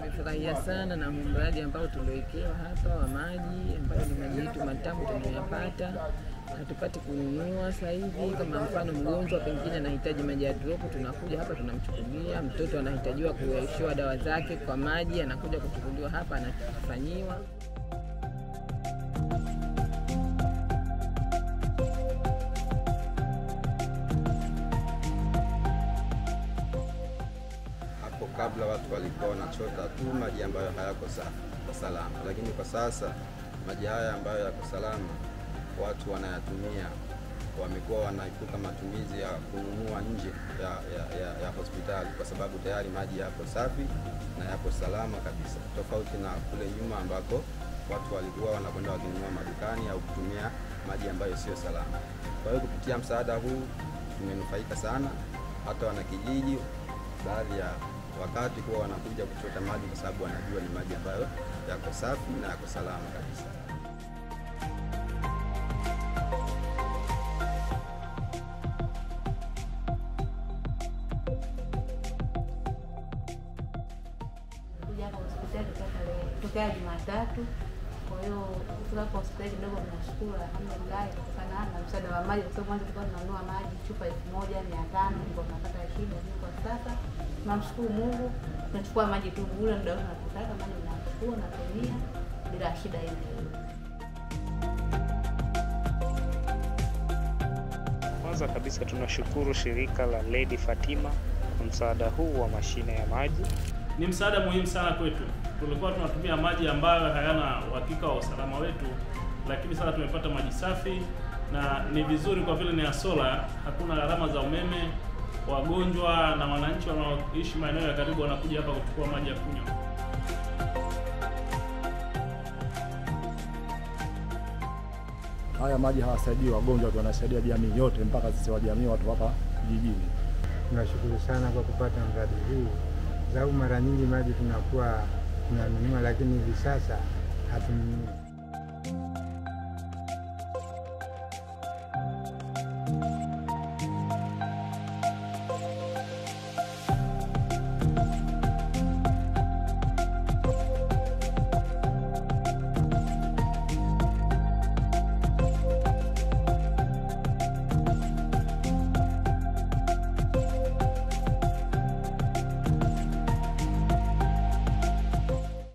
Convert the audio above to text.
tumefurahia sana na mradi ambao tuliowekewa hapa wa maji, ambayo ni maji yetu matamu tunayopata, hatupati kununua sasa hivi. Kama mfano mgonjwa pengine anahitaji maji ya drop, tunakuja hapa tunamchukulia. Mtoto anahitajiwa kuwekewa dawa zake kwa maji, anakuja kuchukuliwa hapa, anafanyiwa. Hapo kabla watu walikuwa wanachota tu maji ambayo hayako sa- salama, lakini kwa sasa maji haya ambayo yako salama watu wanayatumia, wamekuwa wanaepuka matumizi ya kununua nje ya, ya, ya, ya hospitali kwa sababu tayari maji yako safi na yako salama kabisa, tofauti na kule nyuma ambako watu walikuwa wanakwenda wakinunua madukani au kutumia maji ambayo sio salama. Kwa hiyo kupitia msaada huu tumenufaika sana, hata wanakijiji baadhi ya wakati huwa wanakuja kuchota maji kwa sababu wanajua ni maji ambayo yako safi na yako salama kabisa. kuja hapa hospitali toka tarehe- tokea Jumatatu. Kwa hiyo kufika hapa hospitali kidogo tunashukuru, alhamdulillah, kutokana na msaada wa maji, kwa sababu mwanzo tulikuwa tunanunua maji chupa elfu moja mia tano ndio tunapata shida, lakini kwa sasa tunamshukuru Mungu, tunachukua maji tu bure, muda wote tunapotaka maji tunachukua na kutumia bila shida ile. Kwanza kabisa tunashukuru shirika la Lady Fatima kwa msaada huu wa mashine ya maji. ni msaada muhimu sana kwetu. Tulikuwa tunatumia maji ambayo hayana uhakika wa usalama wetu, lakini sasa tumepata maji safi na ni vizuri kwa vile ni ya sola, hakuna gharama za umeme. Wagonjwa na wananchi wanaoishi maeneo ya karibu wanakuja hapa kuchukua maji ya kunywa. Haya maji hawasaidii wagonjwa tu, wanasaidia jamii yote, mpaka sisi wa jamii watu hapa kijijini. Tunashukuru sana kwa kupata mradi huu, sababu mara nyingi maji tunakuwa tunanunua, lakini hivi sasa hatununui.